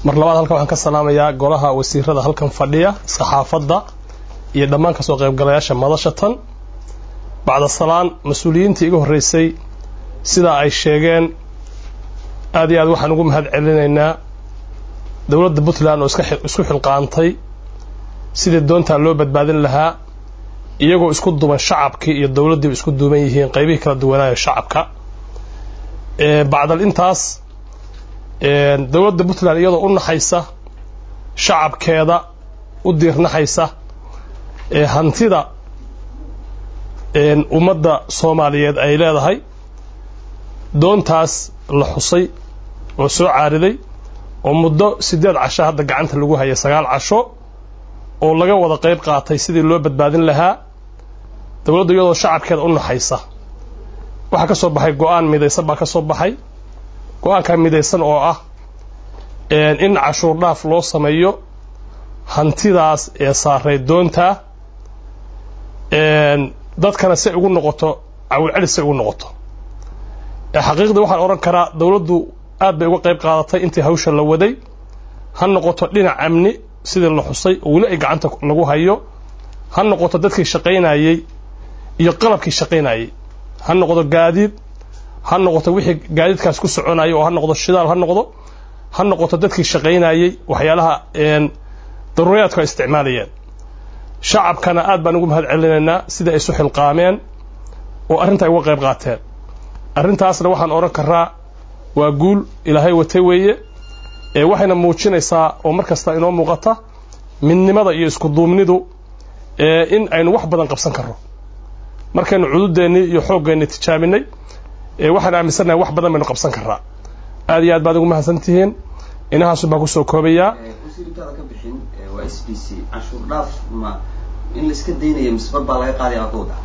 mar labaad halkan waxaan ka salaamayaa golaha wasiirada halkan fadhiya saxaafadda iyo dhammaan kasoo qaybgalayaasha madasha tan bacda salaan mas-uuliyiintii iga horreysay sidaa ay sheegeen aad iyo aad waxaan ugu mahad celinaynaa dowladda puntland oo isku xilqaantay sidii doontaa loo badbaadin lahaa iyagoo isku duban shacabkii iyo dowladdiiba isku duuban yihiin qaybihii kala duwanaayo shacabka bacdal intaas dowladda puntland iyadoo u naxaysa shacabkeeda u diirnaxaysa hantida ummadda soomaaliyeed ay leedahay doontaas la xusay oo soo caariday oo muddo siddeed casho hadda gacanta lagu hayay sagaal casho oo laga wada qayb qaatay sidii loo badbaadin lahaa dowladdu iyadoo shacabkeeda u naxaysa waxaa ka soo baxay go-aan midaysan baa ka soo baxay go-aankaa midaysan oo ah in cashuur dhaaf loo sameeyo hantidaas ee saaray doontaa dadkana si ay ugu noqoto cawilcelis si ay ugu noqoto xaqiiqdii waxaan odhan karaa dowladdu aad bay uga qayb qaadatay intii hawsha la waday ha noqoto dhinac amni sidii la xusay oo weli ay gacanta lagu hayo ha noqoto dadkii shaqaynayey iyo qalabkii shaqaynayey ha noqdo gaadiid ha noqoto wixii gaadiidkaas ku soconayay oo ha noqdo shidaal ha noqdo ha noqoto dadkii shaqaynayey waxyaalaha daruuriyaadku ay isticmaalayeen shacabkana aad baan ugu mahad celinaynaa sida ay isu xilqaameen oo arrinta ay uga qayb qaateen arrintaasna waxaan odhan karaa waa guul ilaahay watay weeye waxayna muujinaysaa oo mar kasta inoo muuqata midnimada iyo isku duubnidu in aynu wax badan qabsan karno markaynu cududeennii iyo xooggeenni tijaabinay waxaan aaminsannahay wax badan baynu qabsan karraa aad iyo aad baad ugu mahadsan tihiin inahaasun baan kusoo koobayaa wasiirintaada ka bixin waa s b c canshuur dhaaf ma in laiska daynaya misbar baa laga qaadaya adooda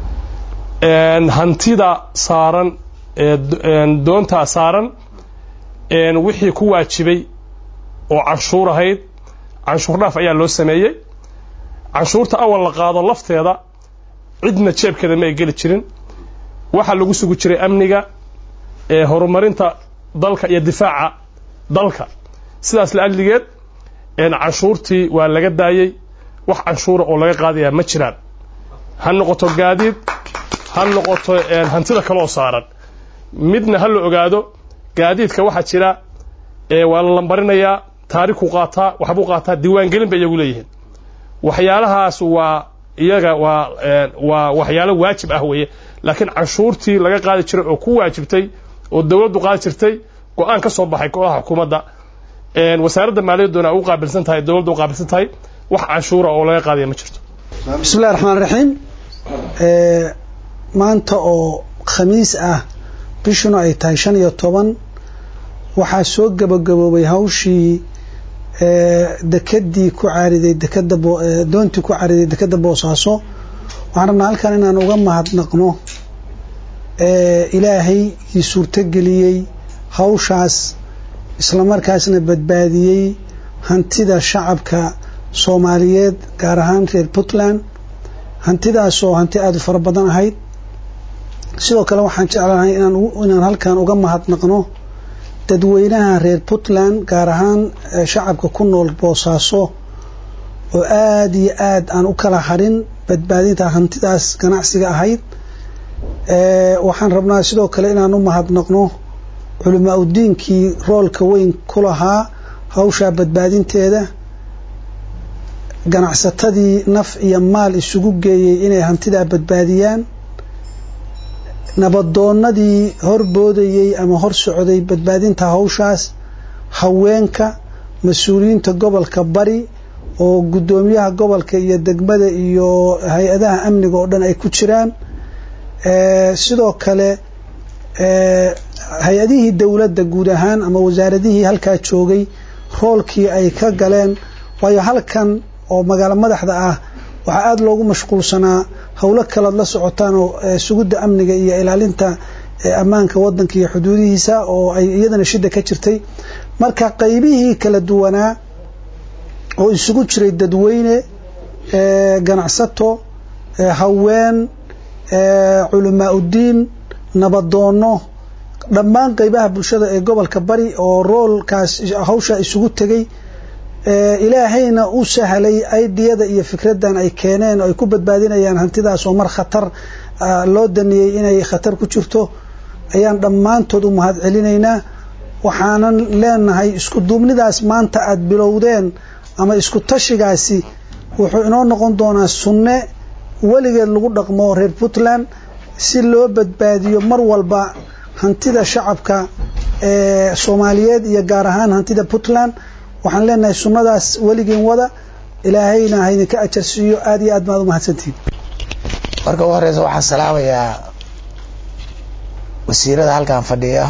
hantida saaran doontaa saaran wixii ku waajibay oo canshuur ahayd canshuur dhaaf ayaa loo sameeyey canshuurta awal la qaado lafteeda cidna jeebkeeda ma ay geli jirin waxaa lagu sugi jiray amniga horumarinta dalka iyo difaaca dalka sidaas la adligeed canshuurtii waa laga daayey wax canshuura oo laga qaadayaa ma jiraan ha noqoto gaadiid ha noqoto hantida kaleoo saaran midna ha la ogaado gaadiidka waxaa jira waa la lambarinayaa taarikhuu qaataa waxbuu qaataa diiwaangelin bay iyagu leeyihiin waxyaalahaas waa iyaga waa waa waxyaalo waajib ah weeye laakiin canshuurtii laga qaadi jiray oo ku waajibtay oo dowladdu qaadi jirtay go-aan ka soo baxay golaha xukuumadda wasaaradda maaliyadduna u qaabilsan tahay dowladdu u qaabilsan tahay wax canshuura oo laga qaadaya ma jirto bismillahi raxmaan raxiim maanta oo khamiis ah bishuna ay tahay shan iyo toban waxaa soo gabagaboobay hawshii dekedii ku caariday dekeda doontii ku caariday dekeda boosaaso waxaan rabnaa halkan inaan uga mahadnaqno ilaahay ii suurtogeliyey hawshaas islamarkaasna badbaadiyey hantida shacabka soomaaliyeed gaar ahaan reer puntland hantidaasoo hanti aada u fara badan ahayd sidoo kale waxaan jeclahay inaan halkan uga mahadnaqno dadweynaha reer puntland gaar ahaan shacabka ku nool boosaaso oo aada iyo aad aan u kala harin badbaadinta hantidaas ganacsiga ahayd waxaan rabnaa sidoo kale inaan u mahadnaqno culamaa udiinkii roolka weyn ku lahaa hawshaa badbaadinteeda ganacsatadii naf iyo maal isugu geeyey inay hantidaa badbaadiyaan nabadoonnadii horboodayey ama hor socday badbaadinta hawshaas haweenka mas-uuliyiinta gobolka bari oo guddoomiyaha gobolka iyo degmada iyo hay-adaha amniga oo dhan ay ku jiraan sidoo kale hay-adihii dowladda guud ahaan ama wasaaradihii halkaa joogay roolkii ay ka galeen waayo halkan oo magaalo madaxda ah waxaa aada loogu mashquulsanaa howlo kalead la socotaan oo sugidda amniga iyo ilaalinta ammaanka wadanka iyo xuduudihiisa oo ay iyadana shida ka jirtay marka qaybihii kala duwanaa oo isugu jiray dadweyne ganacsato haween culamaa udiin nabadoonno dhammaan qaybaha bulshada ee gobolka bari oo roolkaas hawshaa isugu tegay ilaahayna u sahlay aidiyada iyo fikraddan ay keeneen oo ay ku badbaadinayaan hantidaas oo mar khatar loo daniyey inay khatar ku jirto ayaan dhammaantood u mahad celinaynaa waxaanan leenahay isku duubnidaas maanta aada bilowdeen ama isku tashigaasi wuxuu inoo noqon doonaa sunne weligeed lagu dhaqmo reer puntland si loo badbaadiyo mar walba hantida shacabka ee soomaaliyeed iyo gaar ahaan hantida puntland waxaan leenahay sunnadaas weligiin wada ilaahayna haydinka ajarsiiyo aada iyo aad baad umahadsantihiin marka ugu horeysa waxaan salaamayaa wasiirada halkan fadhiya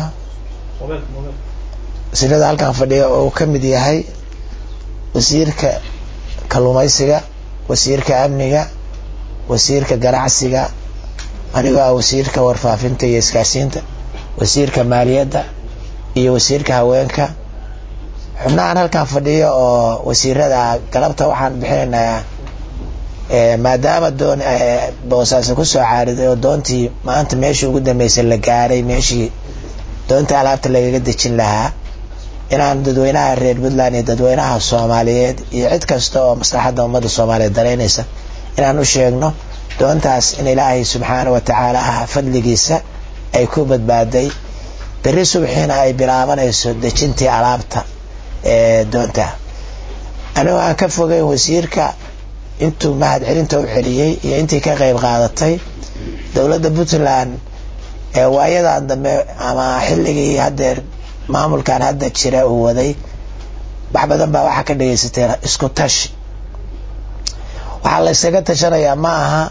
wasiirada halkan fadhiya oo uu ka mid yahay wasiirka kalluumaysiga wasiirka amniga wasiirka ganacsiga anigoo ah wasiirka warfaafinta iyo iskaasiinta wasiirka maaliyadda iyo wasiirka haweenka xubnahan halkan fadhiya oo wasiirada galabta waxaan bixinaynaa maadaama doon boosaaso kusoo caariday oo doontii maanta meeshii ugu dambeysay la gaaray meeshii doonta alaabta lagaga dejin lahaa inaan dadweynaha reer puntland iyo dadweynaha soomaaliyeed iyo cid kasta oo maslaxadda ummadda soomaaliyeed daraynaysa inaan u sheegno doontaas in ilaahay subxaana wa tacaala ah fadligiisa ay ku badbaaday berri subxiina ay bilaabanayso dejintii alaabta ee doonta anigoo aan ka fogeyn wasiirka intuu mahad celinta u celiyey iyo intii ka qayb qaadatay dowladda puntland ee waayadan dambe ama xilligii haddeer maamulkan hadda jira uu waday wax badan baa waxaa ka dhagaysateen isku tashi waxaa la yskaga tashanayaa ma aha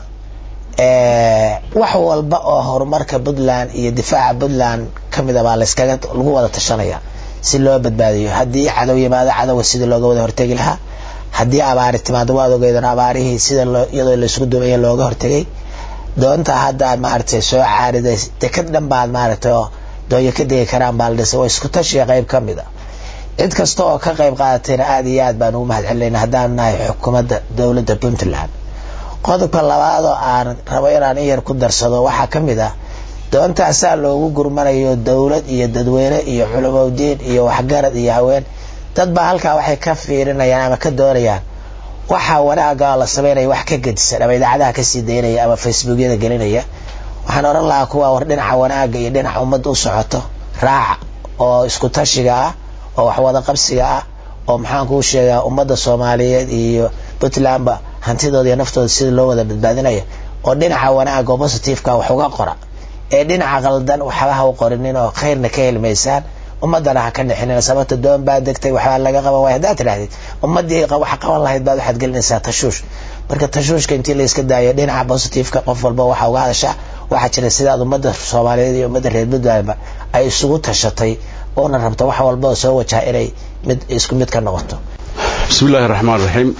wax walba oo horumarka puntland iyo difaaca puntland ka mida baa layskaga lagu wada tashanaya si loo badbaadiyo haddii cadow yimaado cadowga sidii looga wada hortegi lahaa haddii abaari timaado waad ogeydon abaarihii sida iyadoo laisku dumaya looga hortegay doonta hadda aad maaragtay soo caariday dekad dhan baad maaragtay oo doonya ka degi karaan baa la dhisay waa isku tashiga qayb ka mid a cid kasta oo ka qayb qaadatayna aada iyo aad baan ugu mahad celinayna haddaan nahay xukuumadda dowladda puntland qodobka labaad oo aan rabo inaan in yar ku darsado waxaa ka mid ah doontaasaa loogu gurmanayo dowlad iyo dadweyne iyo culamowdiin iyo waxgarad iyo haween dad baa halkaa waxay ka fiirinayaan ama ka doonayaan waxaa wanaaga la sameynaya wax ka gedisan ama idaacadaha kasii daynaya ama facebookyada gelinaya waxaan oran lahaa kuwa war dhinaca wanaaga iyo dhinaca ummadda u socoto raaca oo isku tashiga ah oo waxwada qabsiga ah oo maxaan kuu sheegaa ummadda soomaaliyeed iyo puntlandba hantidooda iyo naftooda sida loo wada badbaadinaya oo dhinaca wanaaga oo positiveka wax uga qora ee dhinaca qaldan waxbaha u qorinin oo khayrna ka helmaysaan ummadana ha ka nixinin sababta doon baa degtay waxbaa laga qaban waaya haddaad tidhahdid ummaddii wax qaban lahayd baad waxaad gelinaysaa tashuush marka tashuushka intii la iska daayo dhinaca positiveka qof walba waxa uga hadashaa waxaa jira sidaad ummadda soomaaliyeed iyo ummadda reer puntlandba ay isugu tashatay oona rabta wax walba oo soo wajaha inay mid isku mid ka noqoto bismi illaahi raxmaan raxiim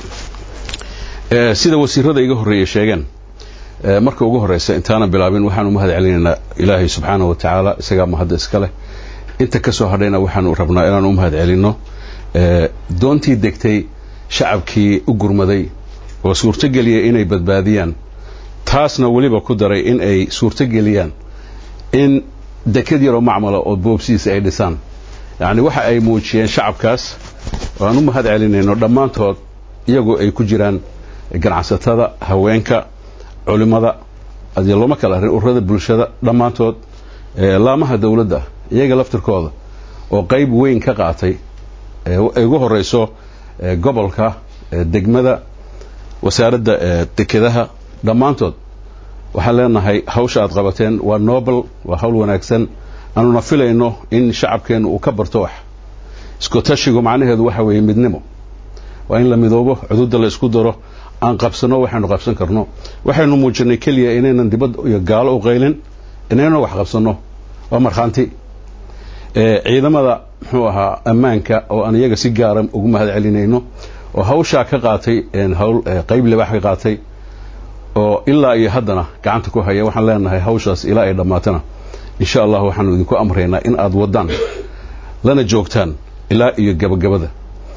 sida wasiirada iga horreeya sheegeen marka ugu horeysa intaanan bilaabin waxaanu mahad celinaynaa ilaahay subxaana wa tacaala isagaa mahadda iska leh inta ka soo hadhayna waxaanu rabnaa inaan u mahad celinno doontii degtay shacabkii u gurmaday oo suurtogeliyay inay badbaadiyaan taasna weliba ku daray in ay suurtogeliyaan in dekad yaroo macmala oo boobsiisa ay dhisaan yacni waxa ay muujiyeen shacabkaas waan u mahad celinayno dhammaantood iyagoo ay ku jiraan ganacsatada haweenka culimmada adii looma kala arrin ururada bulshada dhammaantood laamaha dowladda iyaga laftirkooda oo qayb weyn ka qaatay ay ugu horeyso gobolka degmada wasaaradda dekedaha dhammaantood waxaan leenahay hawsha aad qabateen waa nobel waa hawl wanaagsan aanuna filayno in shacabkeennu uu ka barto wax isku tashigu macnaheedu waxa weeye midnimo waa in la midoobo cududa la isku daro aan qabsano waxaynu qabsan karno waxaynu muujinay keliya inaynan dibad iyo gaalo u qaylin inaynan wax qabsanno waa markhaanti ciidamada muxuu ahaa ammaanka oo aan iyaga si gaara ugu mahad celinayno oo hawshaa ka qaatay hawl qayb libaax ka qaatay oo ilaa iyo haddana gacanta ku haya waxaan leenahay hawshaas ilaa ay dhammaatana insha allah waxaanu idinku amraynaa in aad waddaan lana joogtaan ilaa iyo gabagabada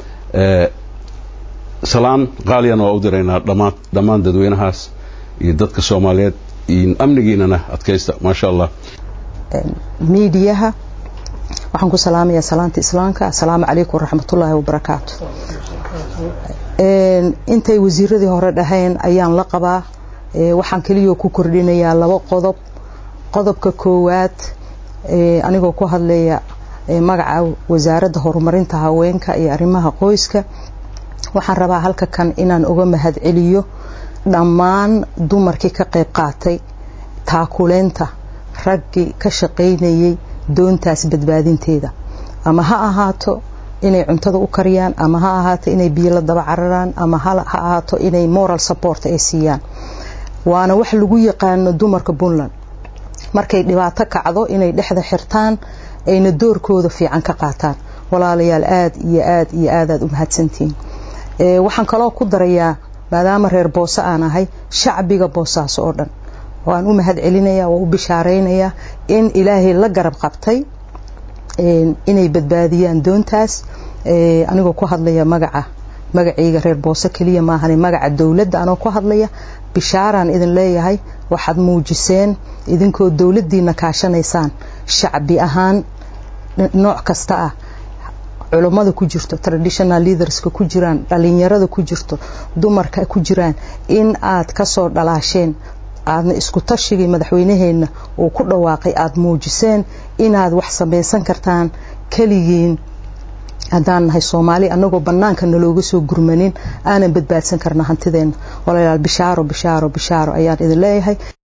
salaan qaaliyana waa u diraynaa dhammaan dhammaan dadweynahaas iyo dadka soomaaliyeed iyo amnigiinana adkaysta maasha allah miidiyaha waxaan ku salaamayaa salaanta islaamka assalaamu calaykum waraxmatullaahi wabarakaatu intay wasiiradii hore dhahayn ayaan la qabaa waxaan keliya ku kordhinayaa laba qodob qodobka koowaad anigoo ku hadlaya magaca wasaaradda horumarinta haweenka iyo arrimaha qoyska waxaan rabaa halka kan inaan uga mahad celiyo dhammaan dumarkii ka qayb qaatay taakuleynta raggii ka shaqaynayay doontaas badbaadinteeda ama ha ahaato inay cuntada u kariyaan ama ha ahaato inay biyo la daba cararaan ama ha ahaato inay moral support ay siiyaan waana wax lagu yaqaano dumarka puntland markay dhibaato kacdo inay dhexda xirtaan ayna doorkooda fiican ka qaataan walaalayaal aad iyo aad iyo aad aad u mahadsantihiin waxaan kaloo ku darayaa maadaama reer boose aan ahay shacbiga boosaas oo dhan waan u mahad celinaya waan u bishaaraynayaa in ilaahay la garab qabtay inay badbaadiyaan doontaas anigoo ku hadlaya magaca magacayga reer boose keliya maahane magaca dowladda anoo ku hadlaya bishaaraan idin leeyahay waxaad muujiseen idinkoo dowladdiina kaashanaysaan shacbi ahaan nooc kasta ah culummada ku jirto traditional leaderska ku jiraan dhalinyarada ku jirto dumarka ku jiraan in aad kasoo dhalaasheen aadna isku tashigii madaxweynaheenna uu ku dhawaaqay aada muujiseen inaad wax samaysan kartaan keligiin haddaan nahay soomaali annagoo bannaanka nalooga soo gurmanin aanan badbaadsan karna hantideenna walaalayaal bishaaro bishaaro bishaaro ayaan idin leeyahay